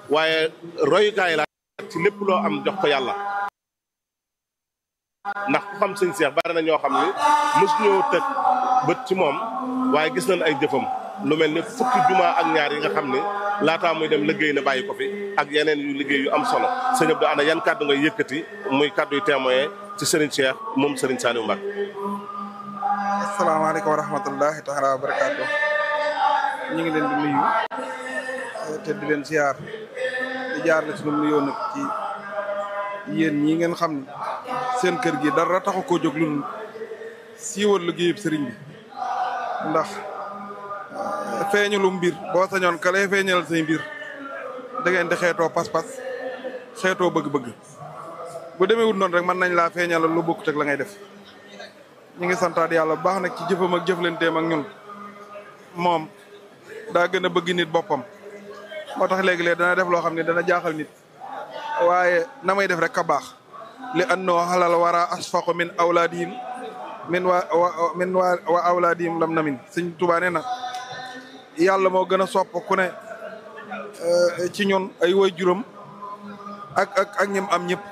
waaye royukaay la ci lépp loo am jox ko yàlla ndax ku xam sëñ Cheikh bari na ñoo xam ni mos ñoo teg bët ci moom waaye gis nañ ay jëfam lu mel ni fukki juma ak ñaar yi nga xam ni laataa muy dem liggéey na bàyyi ko fi ak yeneen yu liggéey yu am solo sëñ Abdou ana yan kàddu ngay yëkkati muy kàddu yu témoin ci Serigne Cheikh moom Serigne Saliou Mbacké. asalaamaaleykum wa rahmatullahi taala wa barakaatu ñu ngi leen di nuyu te di leen ziar di jaar la sunu nuyoo nag ci yéen ñi ngeen xam ne seen kër gi dara taxu koo jóg lu siiwal liggéeyub sëriñ bi ndax feeñalu mbir boo sañoon ka lay feeñalal say mbir da ngeen di xeetoo pas-pas xeetoo bëgg-bëgg bu demee wut noonu rek mën nañ laa feeñalal lu bokkut ak la ngay def ñu ngi santaat yàlla bu baax nag ci jëfam ak jëflanteem ak ñun moom daa gën a bëgg nit boppam moo tax léegi-léeg dana def loo xam ne dana jaaxal nit waaye na may def rek ka baax li annoo xalal wara asfaqu min awlaadihim min wa min wa wa awlaadihim lam namin sëñ Tuubaa nee na yàlla moo gën a sopp ku ne ci ñun ay woy juróom ak ak ak ñim am ñëpp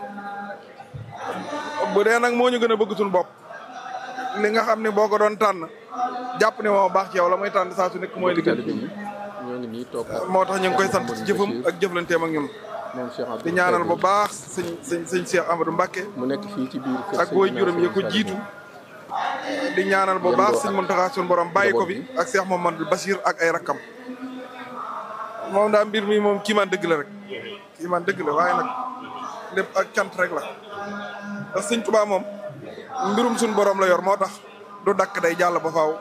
bu dee nag moo ñu gën a bëgg suñu bopp li nga xam ne boo ko doon tànn jàpp ne moo baax ci yow la muy tànn saa su nekk mooy li gën ñoo ngi nii toog moo tax ñu ngi koy sant ci jëfam ak jëflanteem ak ñun moom Cheikh Abdou di ñaanal bu baax sëñ sëñ sëñ Cheikh Amadou Mbacké mu nekk fii ci biir kër ak woy juróom yi ko jiitu di ñaanal bu baax sëñ Mountakha suñu borom bàyyi ko fi ak Cheikh Mamadou Bachir ak ay rakkam moom daa mbir mi moom kii man dëgg la rek kii man dëgg la waaye nag lépp ak cant rek la ndax sëñ Tuubaa moom mbirum suñu borom la yor moo tax du dakk day jàll ba faaw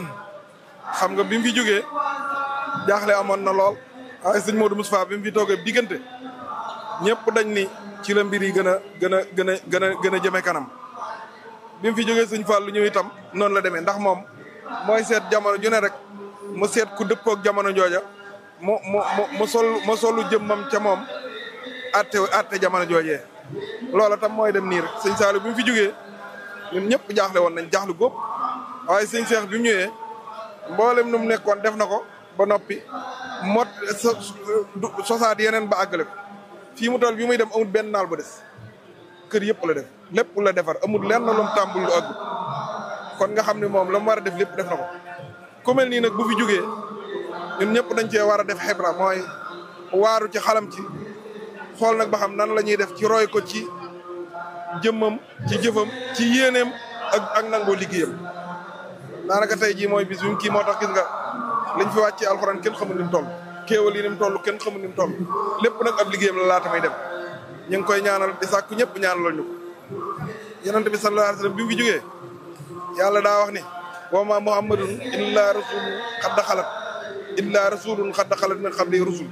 xam nga bi mu fi jógee jaaxle amoon na lool waaye sëñ Modou Moustapha bi mu fi toogee diggante ñëpp dañ ni ci la mbir yi gën a gën a gën a gën a gën a jëme kanam bi mu fi jógee sëñ Fall ñëw itam noonu la demee ndax moom mooy seet jamono ju ne rek mu seet ku dëppook jamono jooja mu mu mu mu sol mu solu jëmmam ca moom atte atte jamono joojee loola tam mooy dem nii rek sëñ Saliou bi mu fi jógee ñun ñëpp jaaxle woon nañ jaaxlu góob waaye sëñ Cheikh bi mu ñëwee mboolem nu mu nekkoon def na ko ba noppi mot sosaat yeneen ba àggale ko fii mu toll bi muy dem amul benn naal bu des kër yëpp la def lépp la defar amul lenn lu mu tàmbul lu àggut kon nga xam ne moom la mu war a def lépp def na ko ku mel nii nag bu fi jógee ñun ñëpp dañ cee war a def xibra mooy waaru ci xalam ci xool nag ba xam nan la ñuy def ci roy ko ci jëmmam ci jëfam ci yéeneem ak ak nangoo liggéeyam daanaka tey jii mooy bis bi mu kii moo tax gis nga liñ fi wàcc ci alxuraan kenn xamul ni mu toll kéewal yi ni mu toll kenn xamul ni mu toll lépp nag ab liggéeyam la laata may dem ñu ngi koy ñaanal di sàkku ñëpp ñaanalal ñu ko yonent bi sallallahu alayhi wasallam bi mu fi jógee yàlla daa wax ni wa ma muhammadun illa rasulun xadda xalat illa rasulun xadda xalat min qabli rusul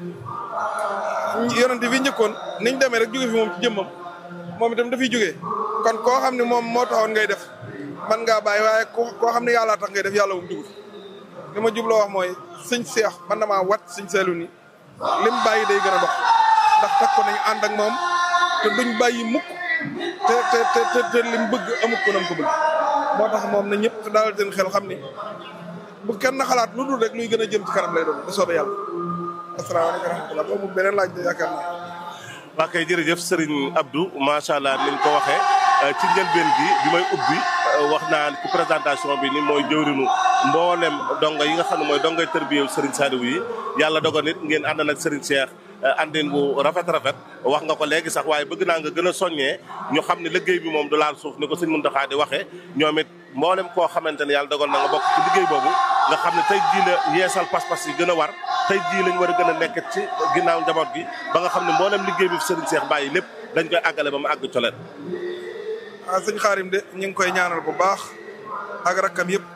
yonent bi njëkkoon niñ demee rek jóge fi moom ci jëmmam moom itam dafay jógee kon koo xam ne moom moo taxoon ngay def man ngaa bàyyi waaye koo xam ne yàllaa tax ngay def yàlla moom dugg li ma jubloo wax mooy sëñ seex man damaa wat sëñ seelu ni lim bàyyi day gën a dox ndax takk ko nañu ànd ak moom te duñ bàyyi mukk te te te te lim bëgg amuk ko nam ko bëgg moo tax moom na ñëpp daal seen xel xam ni bu kenn xalaat lu dul rek luy gën a jëm ci kanam lay doon da soobee yàlla asalaamaaleykum wa rahmatulah boobu beneen laaj de yaakaar naa waa kay jërëjëf Serigne Abdou macha allah ni ñu ko waxee ci njëlbeen gi bi may ubbi wax naa ci présentation bi ni mooy jëwrinu mboolem dongo yi nga xam ne mooy dongoy tërbiyew Serigne Saliou yi yàlla dogal nit ngeen ànd nag Serigne Cheikh àndin bu rafet rafet wax nga ko léegi sax waaye bëgg naa nga gën a soññee ñu xam ne liggéey bi moom du laal suuf ni ko sëñ Mountakha di waxee ñoom it mboolem koo xamante ne yàlla dogal na nga bokk ci liggéey boobu nga xam ne tey jii la yeesal pas-pas yi gën a war tey jii lañ war a gën a nekk ci ginnaaw njaboot gi ba nga xam ne mboolem liggéey bi fi Serigne Cheikh bàyyi lépp dañ koy àggale ba mu àgg coleen ah sëñ Xaarim de ñu ngi koy ñaanal bu baax ak rakkam yëpp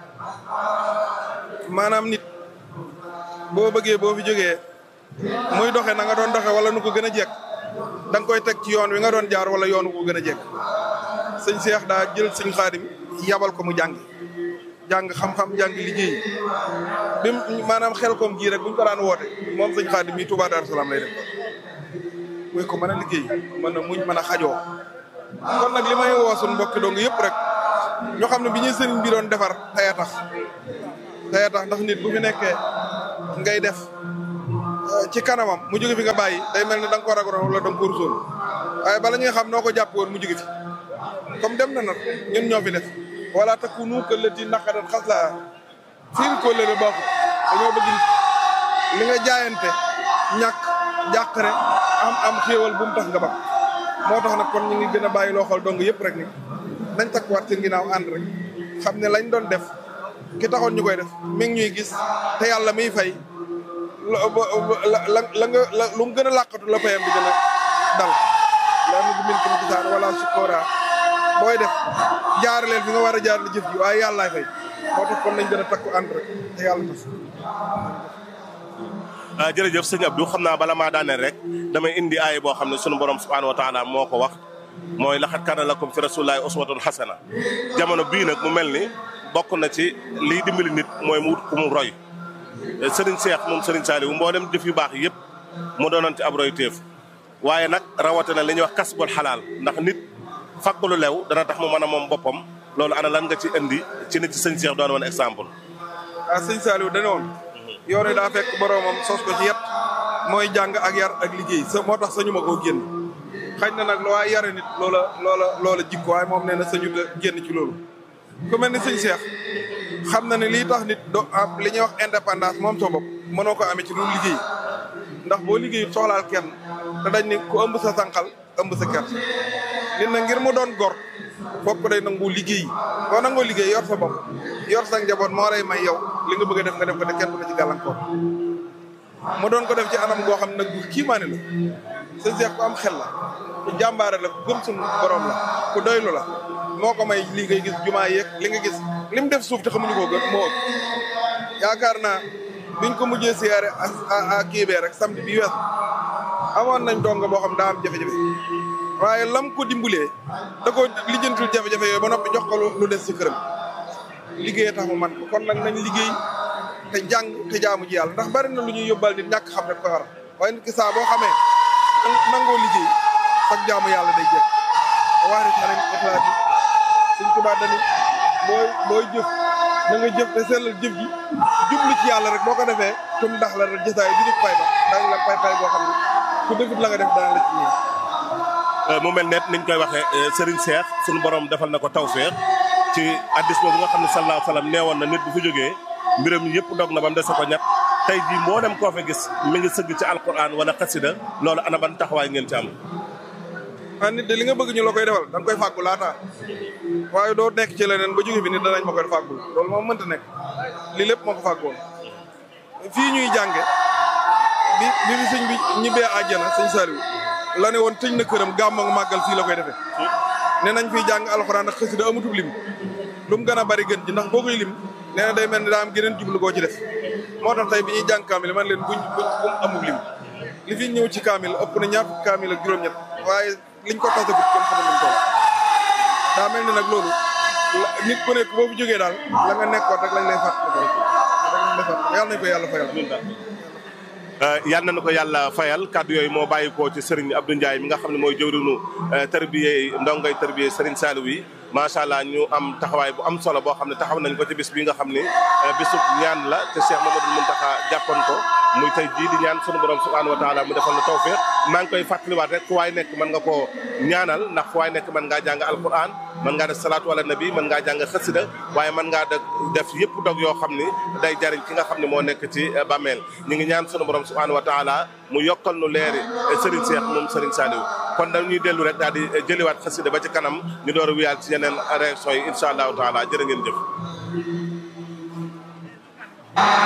maanaam nit boo bëggee boo fi jógee muy doxe na nga doon doxe wala nu ko gën a jekk da nga koy teg ci yoon wi nga doon jaar wala yoonu ko gën a jekk sëñ Cheikh daa jël sëñ Xaadim yabal ko mu jàng jàng xam-xam jàng liggéey bi maanaam xel koom gii rek buñ ko daan woote moom sëñ Xaadim mi Touba Darou Salaam lay def muy ko mën a liggéey mën a muñ mën a xajoo kon nag li may woo suñu mbokki dong yëpp rek ñoo xam ne bi ñuy sëriñ bi doon defar taya tax taya tax ndax nit bu fi nekkee ngay def ci kanamam mu jóge fi nga bàyyi day mel ni da nga ko ragaloon wala da nga ko rusoon waaye bala ñuy xam noo ko jàpp woon mu jóge fi comme dem na nag ñun ñoo fi def wala takunu kallati naqadat xaslaa fiir kóllëre baaxut dañoo bëgg li nga jaayante ñàkk jàqare am am xéewal bu mu tax nga ba moo tax nag kon ñu ngi gën a bàyyi loo xool dong yëpp rek ni nañ takkuwaat seen ginnaaw ànd rek xam ne lañ doon def ki taxoon ñu koy def mi ngi ñuy gis te yàlla miy fay la la la nga la lu mu gën a làqatu la payam bi gën a dal laa nu min kum gisaan wala sukkoora booy def jaaraleel fi nga war a jaarale jëf ji waaye yàllaay fay moo tax kon nañ gën a takku ànd rek te yàlla tas jërëjëf sëñ Abdou xam naa bala maa daaneel rek damay indi aay boo xam ne sunu borom subhanahu wa taala moo ko wax mooy laxat kaana lakum fi rasulillahi uswatun xasana jamono bii nag mu mel ni bokk na ci liy dimbali nit mooy mu wut ku mu roy Serigne Cheikh moom Serigne Saliou mboolem jëf yu baax yëpp mu doonoon ci ab roy téef waaye nag rawatina li ñuy wax kasbul xalaal ndax nit fàgg lu lew dana tax mu mën a moom boppam loolu ana lan nga ci indi ci nit ci sëñ Cheikh doon woon exemple. ah sëñ Saliou dana woon yoon wi daa fekk boromam sos ko ci yet mooy jàng ak yar ak liggéey sa moo tax sañu ma koo génn xañ na nag lu waaye yare nit loola loola loola jikko waaye moom nee na sañu génn ci loolu ku mel ni sëñ Cheikh xam na ne lii tax nit do am li ñuy wax indépendance moom sa bopp mënoo ko amee ci lu liggéey ndax boo liggéeyut soxlaal kenn te dañ ni ku ëmb sa sànqal ëmb sa kert nit na ngir mu doon gor fokk day nangu liggéey boo nangoo liggéey yor sa bopp yor sa njaboot moo lay may yow li nga bëgg a def nga def ko te kenn du la ci gàllankoor mu doon ko def ci anam goo xam ne nag bu kiimaane la sëñ Cheikh ku am xel la ku jàmbaare la ku gëm suñu borom la ku doylu la moo ko may li ngay gis jumaa yeeg li nga gis li mu def suuf te xamuñu ko gën moo ëpp yaakaar naa biñ ko mujjee siyaare ak kiibee rek samedi bi weesu amoon nañ donga boo xam daa am jafe-jafe waaye lam ko dimbulee da ko lijjantul jafe-jafe yooyu ba noppi jox ko lu des ci këram liggéey tax mu man ko kon nag nañ liggéey te jàng te jaamu ji yàlla ndax bari na lu ñuy yóbbal nit ñàkk xam rek ko war waaye nit ki saa boo xamee nangoo liggéey sax jaamu yàlla day jëf waari xanen ixlaas yi suñ tubaab dani booy booy jëf na nga jëf te sellal jëf ji jublu ci yàlla rek boo ko defee tum ndax la rek jësaay bi di fay ba daañu la fay fay boo xam ne ku defut la nga def dana la ci ñëw mu mel ne niñ koy waxee Serigne Cheikh sunu borom defal na ko tawfeex ci addis boobu nga xam ne sallallahu alayhi wa sallam neewoon na nit bu fi jógee mbiram yëpp dog na ba mu dese ko ñett tey jii mboolem koo fa gis mi ngi sëgg ci alquran wala xasida loolu ana ban taxawaay ngeen ci am. ah nit de li nga bëgg ñu la koy defal da nga koy fàggu laata waaye doo nekk ci leneen ba jóge fi nit danañ ma koy fàggul loolu moom mënta nekk lii lépp moo ko fàggoon fii ñuy jànge bi bi fi sëñ bi ñibbee àjjana sëñ Saliou la ne woon tëj na këram gàmm ak màggal fii la koy defee ne nañ fiy jàng alxuraan ak xasida amutub lim lu mu gën a bari gën ji ndax boo koy lim nee na day mel ni daa am geneen jublu koo ci def moo tax tey bi ñuy jàng kaamil man leen buñ buñ buñ amub lim li fi ñëw ci kaamil ëpp na ñaar fukki kaamil ak juróom-ñett waaye liñ ko tasagut kenn xamul luñ toll daa mel ni nag loolu nit ku nekk boo fi jógee daal la nga nekkoon rek lañ lay fàttali ko rek lañ lay fàttali yàlla nañ ko yàlla fayal yal na ko yàlla fayal kàddu yooyu moo bàyyi ko ci Serigne Abdou Ndiaye mi nga xam ne mooy jëwrinu tarbiyee ndongay tarbiyee Serigne Saliou yi macha allah ñu am taxawaay bu am solo boo xam ne taxaw nañ ko ci bis bi nga xam ne bisub ñaan la te Cheikh Mamadou Mountakha jàppoon ko muy tey jii di ñaan sunu borom subhanahu wa taala mu defal na tawfiq maa ngi koy fàttaliwaat rek fu waay nekk mën nga koo ñaanal ndax fu waay nekk mën ngaa jàng alquran mën ngaa def salaatu ala nabi mën ngaa jàng xasida waaye mën ngaa def yëpp dog yoo xam ni day jariñ ki nga xam ne moo nekk ci bàmmeel ñu ngi ñaan sunu borom subhanahu wa taala mu yokkal nu leeri Serigne Cheikh moom Serigne Saliou kon dañuy dellu rek daal di jëliwaat xasida ba ci kanam ñu door a wiyaal ci yeneen réaction yi incha allahu taala jërë ngeen jëf